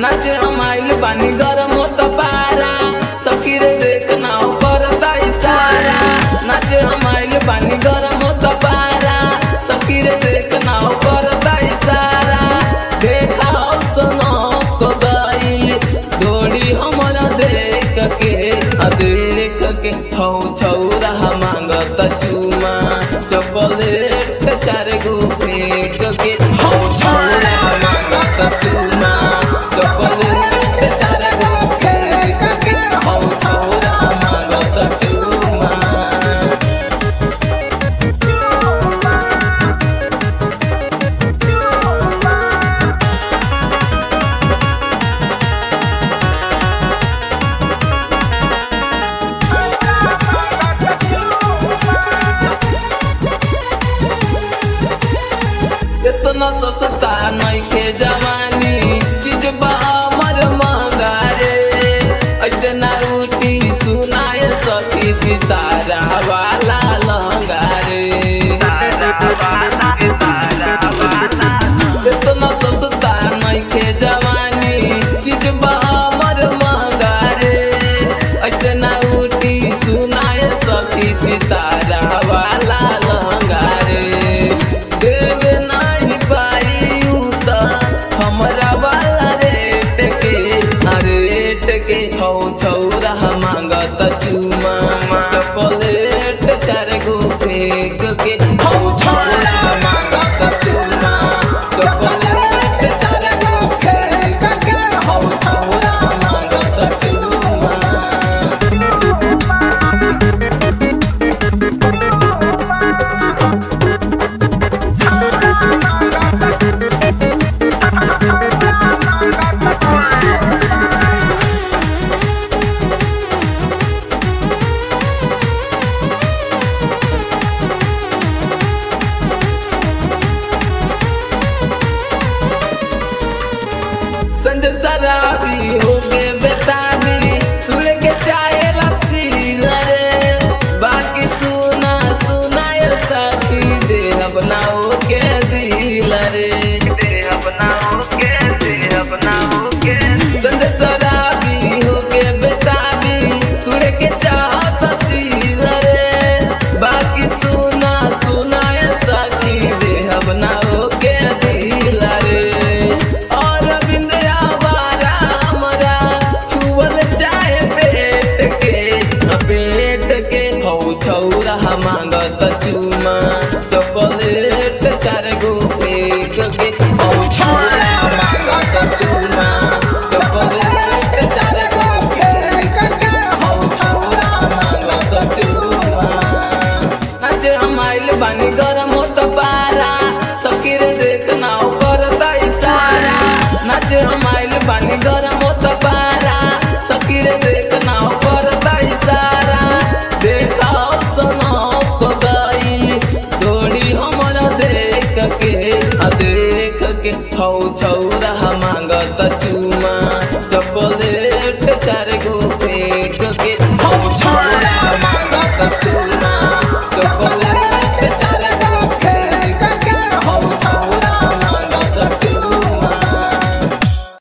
नाचे हम आइल बानी गरम होत पारा सखी रे देख ना करता इशारा नाचे हम आइल बानी गरम होत पारा सखी रे देख ना करता इशारा देखा हो सुनो को गइल डोरी हमरा देख के आ देख के हौ छौरा मांगत चुमा चॉकलेट चार गो फेंक के हौ छौरा मांगत चुमा चॉकलेट चार गो फेंक के हौ छौरा मांगत चुमा इतना सस्ता नइखे जवानी चीज बा हमर महंगा रे ऐसे ना उठी सुनाए सखी सितारा वाला लहंगा रे इतना सस्ता नइखे जवानी चीज बा हमर महंगा रे ऐसे ना उठी सुनाए सखी सितारा वाला लहंगा रे देवे नाही पाई उता हमरा वाला रेट के आ रेट के हौ छौरा मांगत चुमा चॉकलेट चार गो फेंक के हौ छौरा मांगत चुमा चॉकलेट चार गो फेंक के हौ छौरा मांगत चुमा संजय शराबी हो के बेताबी तू लेके चाहे लस्सी रे बाकी सुना सुना ये साथी दे अपना हो के दिल रे दे अपना हो के दे अपना हो के संजय शराबी हो के बेताबी तू लेके चाहत सील रे बाकी सुना सुना ये साथी दे अपना हो के दिल रे और बिंदिया बारा हमरा छुअल चाहे पेट के आ पेट के हौ छौरा मांगत चुमा चॉकलेट चार गो फेंक के हौ छौरा मांगत चुमा चॉकलेट चार गो फेंक के हौ छौरा मांगत चुमा नाचे हम आइल बानी गरम होत पारा सखी रे देख ना करता इशारा नाचे हम आइल बानी गरम होत पारा सखी रे देख ना करता इशारा देखा सुनो को गइल डोरी हमरा देख के आ देख के हौ छौरा मांगत चुमा चॉकलेट चार गो फेंक के हौ छौरा